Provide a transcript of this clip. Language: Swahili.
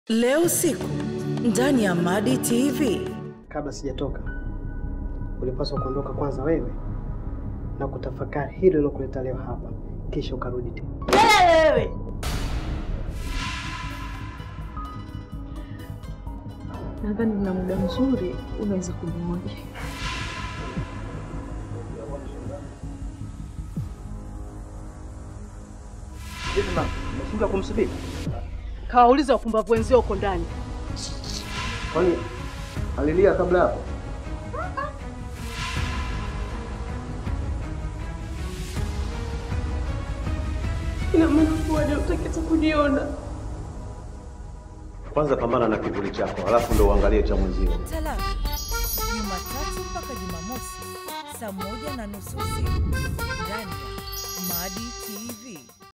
Leo usiku ndani ya Madi TV. Kabla sijatoka, ulipaswa kuondoka kwanza wewe na kutafakari hilo lilokuleta leo hapa, kisha ukarudi tena. wewe Nadhani na muda mzuri unaweza kunimoja. Umeshindwa kumsubiri? kawauliza wapumbavu wenzio huko ndani. Kwani alilia kabla hapo? Ina maana kuwa hutaki hata kuniona. Kwanza pambana na kivuli chako, halafu ndo uangalie cha mwenzio. Talaka Jumatatu mpaka Jumamosi saa moja na nusu usiku ndani ya Madi TV.